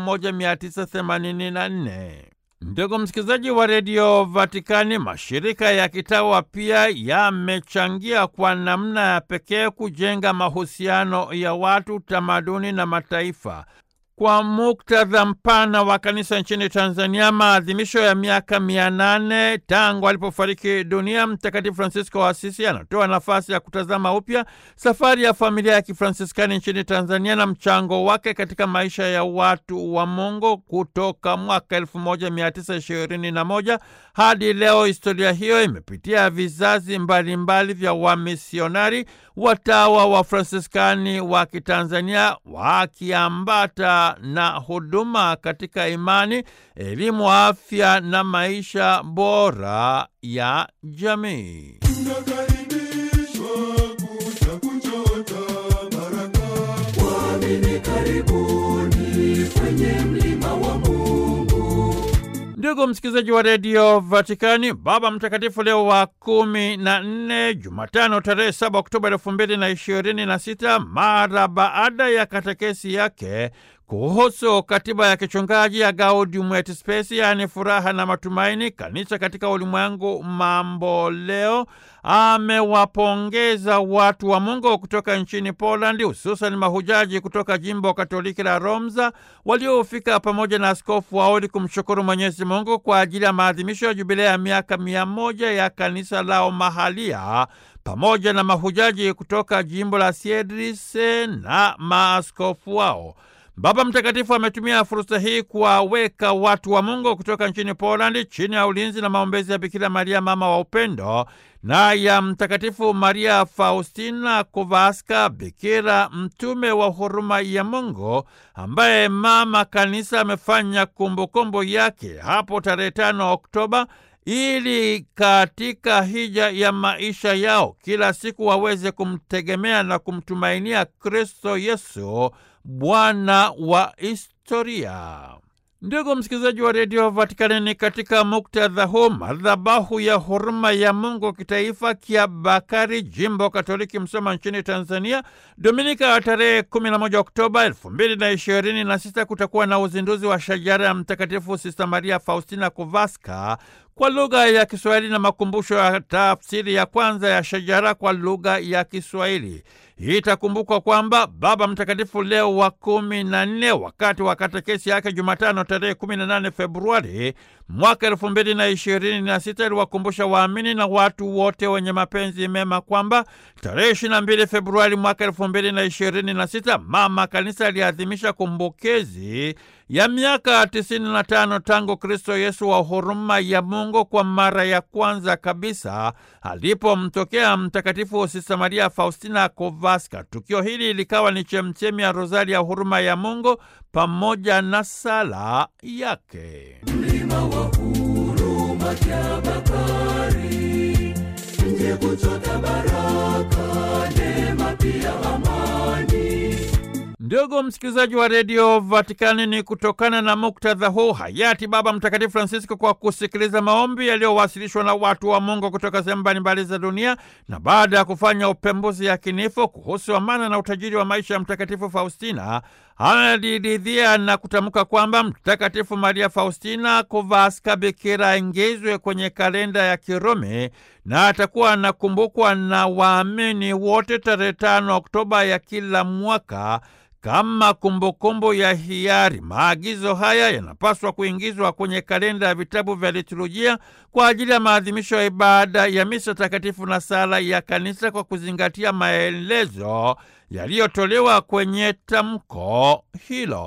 1984. Ndugu msikilizaji wa redio Vatikani, mashirika ya kitawa pia yamechangia kwa namna ya pekee kujenga mahusiano ya watu, tamaduni na mataifa. Kwa muktadha mpana wa kanisa nchini Tanzania, maadhimisho ya miaka mia nane tangu alipofariki dunia Mtakatifu Francisco wa Asisi anatoa nafasi ya kutazama upya safari ya familia ya Kifransiskani nchini Tanzania na mchango wake katika maisha ya watu wa Mungu kutoka mwaka 1921 hadi leo. Historia hiyo imepitia vizazi mbalimbali mbali vya wamisionari, watawa wa Fransiskani wa Kitanzania wakiambata na huduma katika imani, elimu, afya na maisha bora ya jamii. Tunakaribishwa kuja kuchota baraka. Waamini karibuni kwenye mlima wa Mungu. Ndugu msikilizaji wa redio Vatikani, Baba Mtakatifu Leo wa kumi na nne, Jumatano tarehe saba Oktoba elfu mbili na ishirini na sita, mara baada ya katekesi yake kuhusu katiba ya kichungaji ya Gaudium et Spes, yaani furaha na matumaini, kanisa katika ulimwengu mambo leo, amewapongeza watu wa Mungu kutoka nchini Polandi, hususan mahujaji kutoka jimbo Katoliki la Romza waliofika pamoja na askofu wao ili kumshukuru Mwenyezi Mungu kwa ajili ya maadhimisho ya jubilea ya miaka mia moja ya kanisa lao mahalia pamoja na mahujaji kutoka jimbo la Siedrise na maaskofu wao. Baba Mtakatifu ametumia fursa hii kuwaweka watu wa Mungu kutoka nchini Polandi chini ya ulinzi na maombezi ya Bikira Maria, mama wa upendo, na ya Mtakatifu Maria Faustina Kowalska, bikira mtume wa huruma ya Mungu, ambaye mama kanisa amefanya kumbukumbu yake hapo tarehe tano Oktoba ili katika hija ya maisha yao kila siku waweze kumtegemea na kumtumainia Kristo Yesu, Bwana wa historia. Ndugu msikilizaji wa redio Vatikani, ni katika muktadha huu madhabahu ya huruma ya Mungu kitaifa Kiabakari, jimbo Katoliki Msoma nchini Tanzania, Dominika ya tarehe 11 Oktoba 2026 kutakuwa na uzinduzi wa shajara ya Mtakatifu Sista Maria Faustina Kowalska kwa lugha ya Kiswahili na makumbusho ya tafsiri ya kwanza ya shajara kwa lugha ya Kiswahili. Hii itakumbukwa kwamba Baba Mtakatifu Leo wa kumi na nne wakati wa katekesi yake Jumatano tarehe kumi na nane Februari mwaka elfu mbili na ishirini na sita iliwakumbusha waamini na watu wote wenye mapenzi mema kwamba tarehe ishirini na mbili Februari mwaka elfu mbili na ishirini na sita Mama Kanisa aliadhimisha kumbukizi ya miaka tisini na tano tangu Kristo Yesu wa huruma ya Mungu kwa mara ya kwanza kabisa alipomtokea Mtakatifu Sista Maria Faustina Kowalska. Tukio hili likawa ni chemchemi ya rozari ya huruma ya Mungu pamoja na sala yake. Mlima wa huruma Kiabakari, nje kuchota baraka, neema pia amani. Ndugu msikilizaji wa redio Vatikani, ni kutokana na muktadha huu hayati Baba Mtakatifu Francisco, kwa kusikiliza maombi yaliyowasilishwa na watu wa Mungu kutoka sehemu mbalimbali za dunia, na baada ya kufanya upembuzi yakinifu kuhusu amana na utajiri wa maisha ya Mtakatifu Faustina, analiridhia na kutamka kwamba Mtakatifu Maria Faustina Kowalska bikira aingizwe kwenye kalenda ya Kirumi na atakuwa anakumbukwa na waamini wote tarehe tano Oktoba ya kila mwaka kama kumbukumbu ya hiari. Maagizo haya yanapaswa kuingizwa kwenye kalenda ya vitabu vya liturujia kwa ajili ya maadhimisho ya ibada ya misa takatifu na sala ya kanisa kwa kuzingatia maelezo yaliyotolewa kwenye tamko hilo.